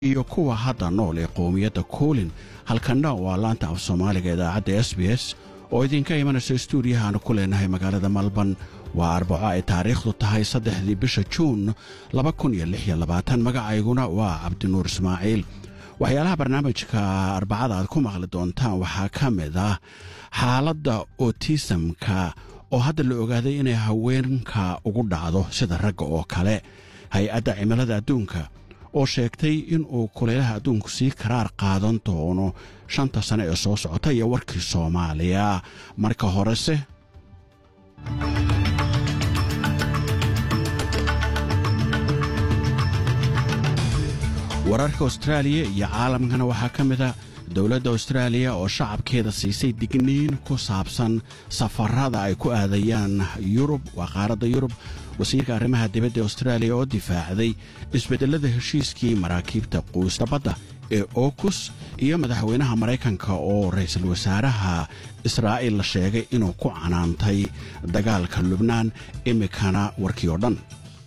iyo kuwa hadda nool ee qowmiyadda kuulin halkanna waa laanta af soomaaliga idaacadda s b s oo idinka imanaysa stuudiyahaanu ku leenahay magaalada malban waa arbaco ay taariikhdu tahay saddexdii bisha juun magacayguna waa cabdinuur ismaaciil waxyaalaha barnaamijka arbacada aad ku maqli doontaan waxaa ka mid ah xaaladda otisamka oo hadda la ogaaday inay haweenka ugu dhacdo sida ragga oo kale hay-adda cimilada adduunka oo sheegtay inuu kulaylaha adduunku sii karaar qaadan doono shanta sane ee soo socota iyo warkii soomaaliya marka horese wararka austraaliya iyo caalamkana waxaa ka mid a dowladda austraaliya oo shacabkeeda siisay digniin ku saabsan safarada ay ku aadayaan yurub waa qaaradda yurub wasiirka arrimaha dibadda austraaliya oo difaacday isbeddelada heshiiskii maraakiibta quusta badda ee okus iyo madaxweynaha maraykanka oo ra'iisul wasaaraha israa'iil la sheegay inuu ku canaantay dagaalka lubnaan iminkana warkii oo dhan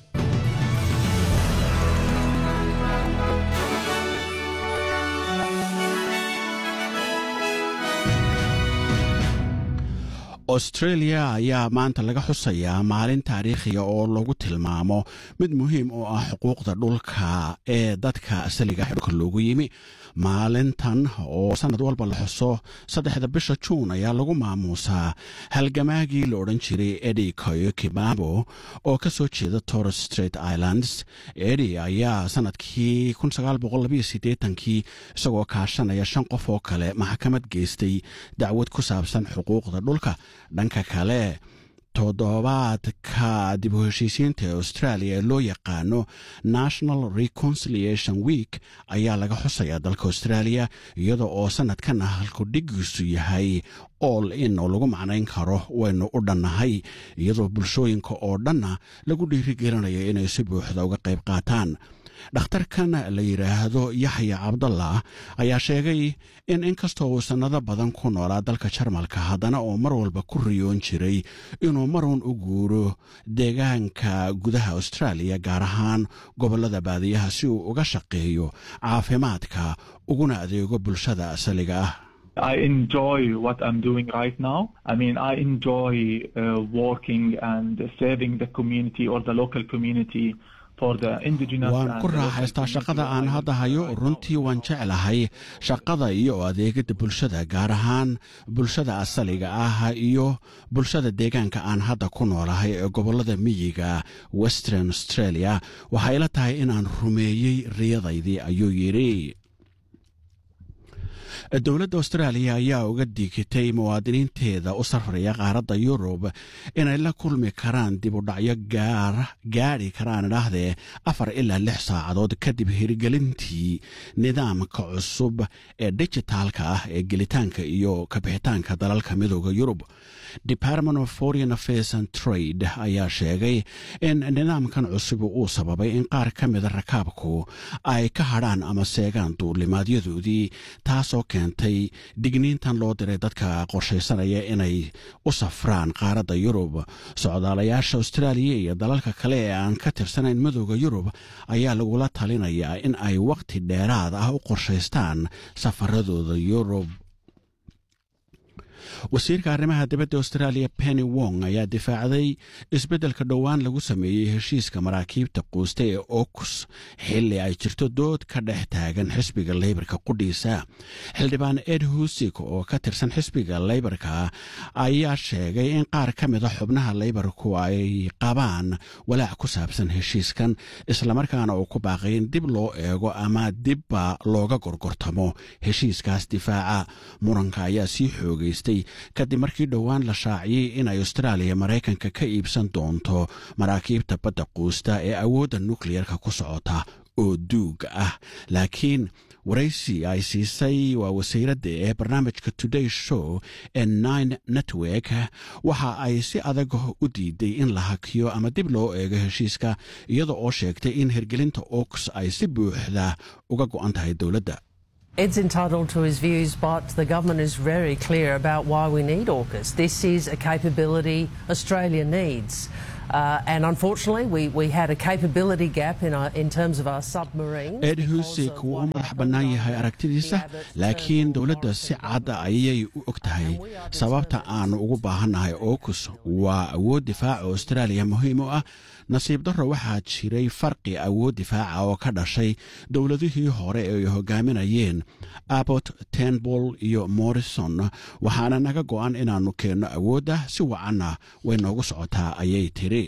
austreeliya ayaa maanta laga xusayaa maalin taariikhiga oo lagu tilmaamo mid muhiim oo ah xuquuqda dhulka ee dadka asaliga dhulka loogu yimi maalintan oo sannad walba la xuso saddexda bisha juun ayaa lagu maamuusaa halgamaagii la odhan jiray edi koyokibabo oo ka soo jeeda torres straight islands edi ayaa sannadkii kii isagoo kaashanaya shan qof oo kale maxkamad geystay dacwad ku saabsan xuquuqda dhulka dhanka kale toddobaadka dib u heshiisiinta ee australia ee loo yaqaano national reconciliation week ayaa laga xusayaa dalka australia iyada oo sannadkana halku dhigiisu yahay all in oo lagu macnayn karo waynu u dhannahay iyadoo bulshooyinka oo dhanna lagu dhiirigelinayo inay si buuxda uga qayb qaataan dhakhtarkan la yidhaahdo yaxya cabdallah ayaa sheegay in inkastoo uu sannado badan ku noolaa dalka jarmalka haddana oo mar walba ku riyoon jiray inuu marun u guuro deegaanka gudaha austraaliya gaar ahaan gobollada baadiyaha si uu uga shaqeeyo caafimaadka uguna adeego bulshada asaliga ah I enjoy what I'm doing right now. I mean, I enjoy uh, working and serving the community or the local community. waan ku raaxaystaa shaqada aan hadda hayo runtii waan jeclahay shaqada iyo adeegada bulshada gaar ahaan bulshada asaliga ah iyo bulshada deegaanka aan hadda ku noolahay ee gobollada miyiga western australia waxay la tahay inaan rumeeyey riyadaydii ayuu yidhi dowladda austraaliya ayaa uga digitay muwaadiniinteeda u safraya qaaradda yurub inay la kulmi karaan dib u dhacyo gaadhi karaan idhaahdee afar ilaa lix saacadood kadib hirgelintii nidaamka cusub ee dijitaalka ah ee gelitaanka iyo kabixitaanka dalalka midooda yurub department of foreign affairs and trade ayaa sheegay in nidaamkan cusub uu sababay in qaar ka mida rakaabku ay ka hadhaan ama seegaan duulimaadyadoodii taasoo keentay digniintan loo diray dadka qorshaysanaya inay u safraan qaaradda yurub socdaalayaasha austraaliya iyo dalalka kale ee aan ka tirsanayn midooda yurub ayaa lagula talinayaa in ay wakhti dheeraad ah u qorshaystaan safaradooda yurub wasiirka arrimaha dibadda austraaliya penny wong ayaa difaacday isbeddelka dhowaan lagu sameeyey heshiiska maraakiibta quusta ee okus xilli ay jirto dood ka dhex taagan xisbiga leybarka qudhiisa xildhibaan ed husik oo ka tirsan xisbiga leybarka ayaa sheegay in qaar ka mida xubnaha leybarku ay qabaan walaac ku saabsan heshiiskan islamarkaana uu ku baaqay in dib loo eego ama dibba looga gorgortamo heshiiskaas difaaca muranka ayaa sii xoogaystay kadib markii dhowaan la shaaciyey inay austraaliya maraykanka ka iibsan doonto maraakiibta badda quusta ee awoodda nukliyarka ku socota oo duug ah laakiin waraysi ay siisay waa wasiiradda ee barnaamijka today show ee nine network waxa ay si adag u diiday in la hakiyo ama dib loo eego heshiiska iyada oo sheegtay in hirgelinta oks ay si buuxda uga go'an tahay dowladda Ed's entitled to his views, but the government is very clear about why we need AUKUS. This is a capability Australia needs. Uh, and unfortunately, we, we had a capability gap in, our, in terms of our submarines. ed husik wuu u madax bannaan yahay aragtidiisa laakiin dowladda si cad ayay u og tahay sababta aanu ugu baahannahay okus waa awood difaaca austraaliya muhiim u ah nasiib darro waxaa jiray farqi awood difaaca oo ka dhashay dowladihii hore ee ay hogaaminayeen abbot tenbol iyo morrison waxaana naga go'an inaannu keenno awoodda si wacanna way noogu socotaa ayay tiri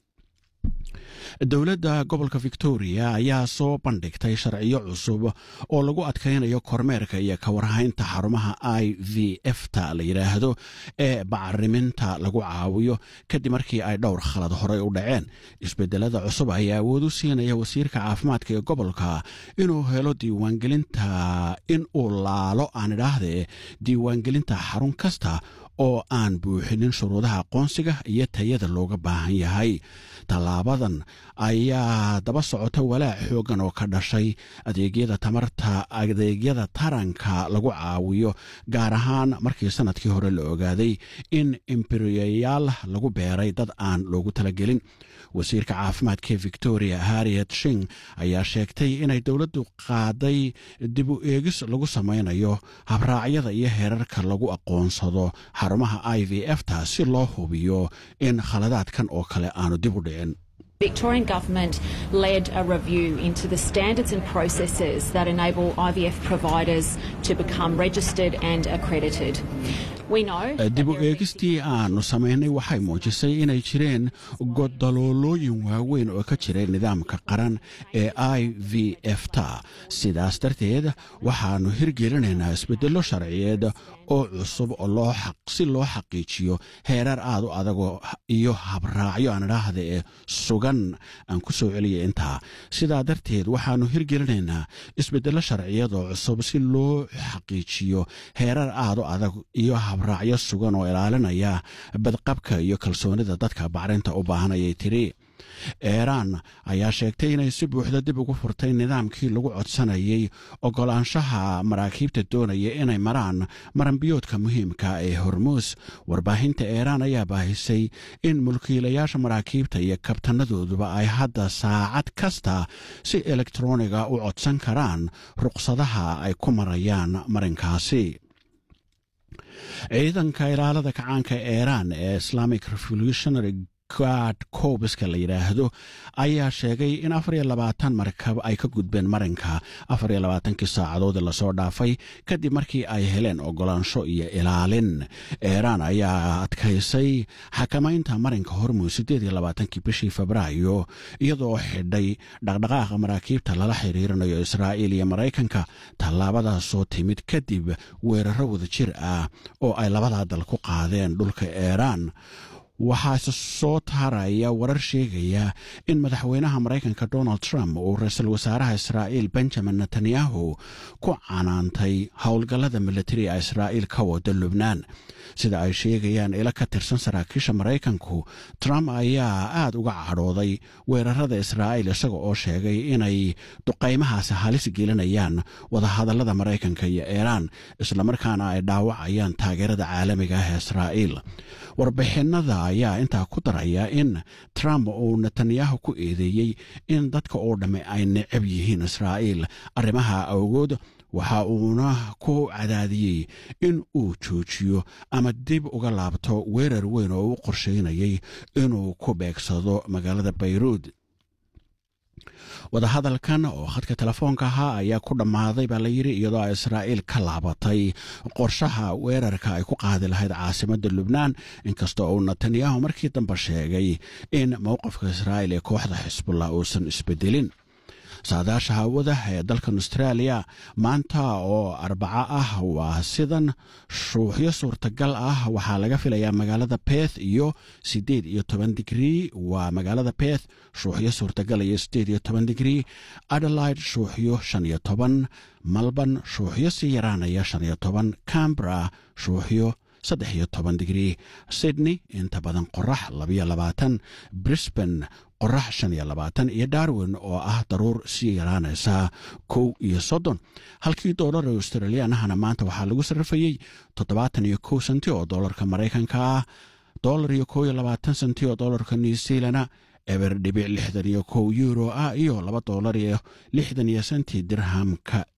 dowladda gobolka victoria ayaa soo bandhigtay sharciyo cusub oo lagu adkaynayo kormeerka iyo ka warhaynta xarumaha i v f ta la yidhaahdo ee bacariminta lagu caawiyo kadib markii ay dhowr khalad horey u dhaceen isbedelada cusub ayaa awood u siinaya wasiirka caafimaadka ee gobolka inuu helo diiwaangelinta in uu laalo aan idhaahdee diiwaangelinta xarun kasta oo aan buuxinin shuruudaha aqoonsiga iyo tayada looga baahan yahay tallaabadan ayaa daba socota walaac xooggan oo ka dhashay adeegyada tamarta adeegyada taranka lagu caawiyo gaar ahaan markii sannadkii hore la ogaaday in imberiyayaal lagu beeray dad aan loogu talagelin wasiirka caafimaadka ee victoria harriet shing ayaa sheegtay inay dowladdu qaaday dib u eegis lagu samaynayo habraacyada iyo heerarka lagu aqoonsado xarumaha i v f ta si loo hubiyo in khaladaadkan oo kale aanu dib u dhicin Victorian Government led a review into the standards and processes that enable IVF providers to become registered and accredited. We know dib u eegistii aanu samaynay waxay muujisay inay jireen godaloolooyin waaweyn oo ka jiray nidaamka qaran ee i v f ta sidaas darteed waxaannu hirgelinaynaa isbeddello sharciyeed oo cusub oo si loo xaqiijiyo heerar aad u adago iyo habraacyo aan idhaahda ee sugan aan ku soo celiya intaa sidaa darteed waxaannu hirgelinaynaa isbeddello sharciyad oo cusub si loo xaqiijiyo heerar aad u adag iyo habraacyo sugan oo ilaalinaya badqabka iyo kalsoonida dadka bacrinta u baahan ayay tiri eeraan ayaa sheegtay inay si buuxda dib ugu furtay nidaamkii lagu codsanayay oggolaanshaha maraakiibta doonaya inay maraan maranbiyoodka muhiimka ee hormuus warbaahinta eeraan ayaa baahisay in mulkiilayaasha maraakiibta iyo kabtanadooduba ay hadda saacad kasta si elektroniga u codsan karaan ruqsadaha ay ku marayaan marinkaasi ciidanka ilaalada kacaanka eeraan ee islamic revolutionary guard koobiska la yidhaahdo ayaa sheegay in afar iyo labaatan markab ay ka gudbeen marinka afar iyo labaatankii saacadood lasoo dhaafay kadib markii ay heleen ogolaansho iyo ilaalin eeraan ayaa adkaysay xakamaynta marinka hormuud siddeed iyo labaatankii bishii febraayo iyadoo xidhay dhaqdhaqaaqa maraakiibta lala xiriirinayo israa'iil iyo maraykanka tallaabadaasoo timid kadib weeraro wada jir ah oo ay labadaa dal ku qaadeen dhulka eeraan waxaase soo taaraya warar sheegaya in madaxweynaha maraykanka donald trump uu ra-iisul wasaaraha israa'iil benjamin netanyahu ku canaantay howlgallada militariga israa'iil ka wada lubnaan sida ay sheegayaan ilo ka tirsan saraakiisha maraykanku trump ayaa aad uga cadhooday weerarada israa'iil isaga oo sheegay inay duqaymahaasi halis gelinayaan wadahadallada maraykanka iyo iiraan islamarkaana ay dhaawacayaan taageerada caalamiga ah ee israa'iil warbixinada ayaa intaa ku daraya in trump uu netanyahu ku eedeeyey in dadka oo dhamme ay necab yihiin israa'iil arrimaha awgood waxa uuna ku cadaadiyey in uu joojiyo ama dib uga laabto weerar weyn oo u qorsheynayay inuu ku beegsado magaalada bayruud wadahadalkan oo khadka telefoonka ahaa ayaa ku dhammaaday baa la yidhi iyadoo israa'iil ka laabatay qorshaha weerarka ay ku qaadi lahayd caasimadda lubnaan inkasta uu netanyahu markii dambe sheegay in mowqifka israa'iil ee kooxda xisbullah uusan isbedelin saadaasha hawada ee dalkan austraaliya maanta oo arbaco ah waa sidan shuuxyo suurtagal ah waxaa laga filayaa magaalada beth iyo siddeed iyo toban digrii waa magaalada beth shuuxyo suurtagal iyo siddeed iyo toban digrii adelaide shuuxyo shan iyo toban malban shuuxyo sii yaraanaya shan iyo toban cambra shuuxyo saddex iyo toban digrii sydney inta badan qorax labayo labaatan brisban qorax shan iyo labaatan iyo darwin oo ah daruur sii yaraanaysa kow iyo soddon halkii doolar ee australiyaanahana maanta waxaa lagu sarrifayey toddobaatan iyo kow senti oo doolarka maraykanka ah dolar iyo kow iyo labaatan senti oo dolarka new zealana eber dhibic lixdan iyo kow euro ah iyo laba dolar iyo lixdan iyo senti dirhamka